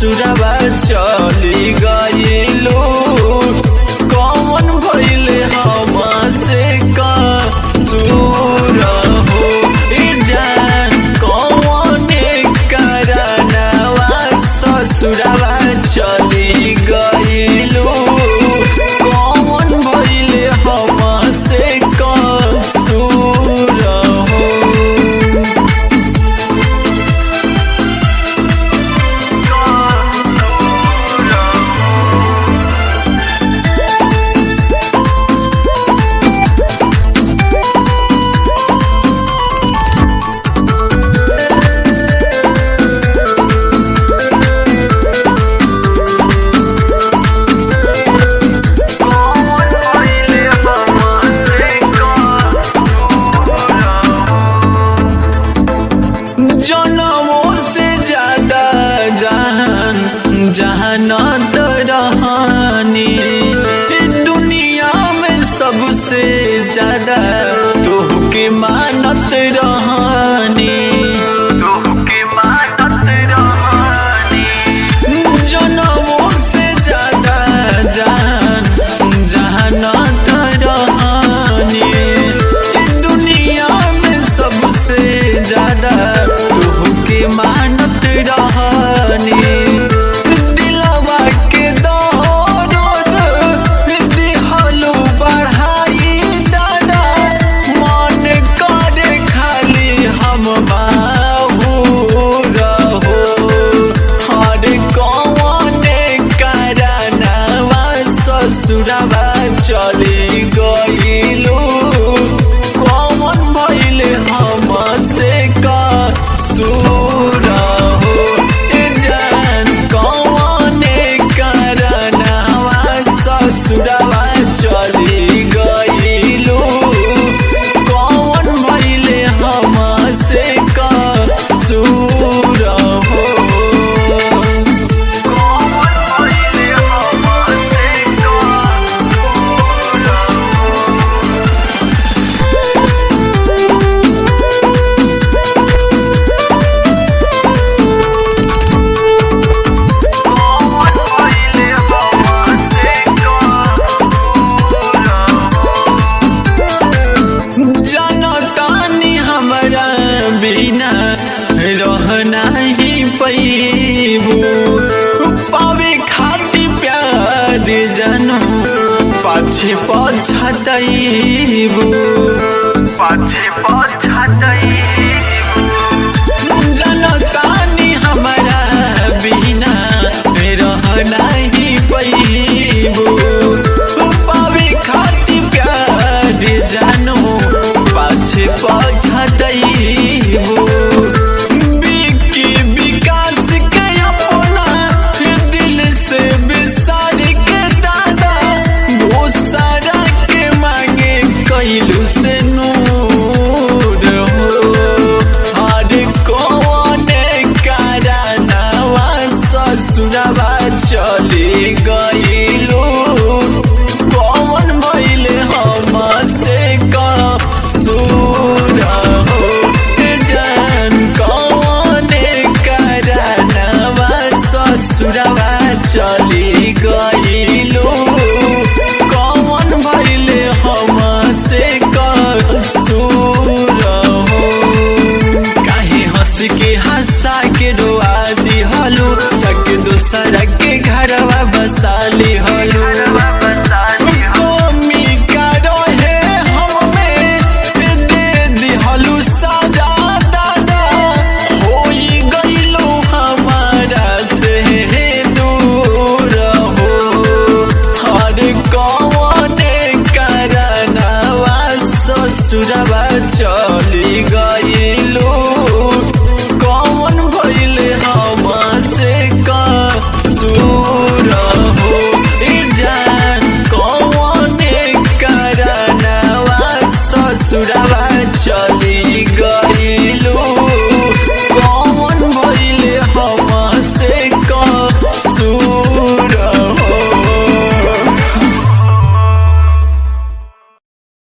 ससुरवा चली गइलू कौन भइले हमसे कसूर हो ए जान कौन करनवा ससुरवा चली गइलू कौन भइले हमसे कसूर हो जनमों से ज्यादा जहान जहानत रहनी दुनिया में सबसे ज्यादा तोहके मानत रहनी तोहके मानत रहनी जनमों से ज्यादा जान जहानत रहनी दुनिया में सबसे ज्यादा तोहके मानत रहनी दिलवा के दर्द दिहलू बढ़ाई दादा मन करे खाली हम बाबू रहो हर कौन करनवा ससुरवा चली गइलू कौन भइल हमसे कसूर हो ए जान कौन करनवा ससुरवा चली गइलू कौन भइल हमसे कसूर हो जनतानी हमरा बिना रहना ही पैबू पावे खातिर प्यार जनू पाछे पछतैबू पाछे पछतैबू जनतानी हमरा बिना रहना ही पैबू पावे खातिर प्यार जानू पाछे पछतैबू बिकी विकास के अपना दिल से बिसार के दादा दोसरा के मांगे कैलू से नूर हो हर कौन करनवा ससुरवा चली गइलू कौन भइल हमसे कसूर हो ए जान कौन करनवा ससुरवा चली गइलू कौन भइल हमसे कसूर हो काहे हंस के हंसा के रोआ दिहलू चक दूसरा के घरवा बसा लिहलू कमी का रहे हमें दे दिहलू सजा दादा होई गइलू हमारा से दूर हो हर कौन करनवा ससुरवा चली गइलू कौन भइल हमसे कसूर हो ए जान कौन करनवा ससुरवा चली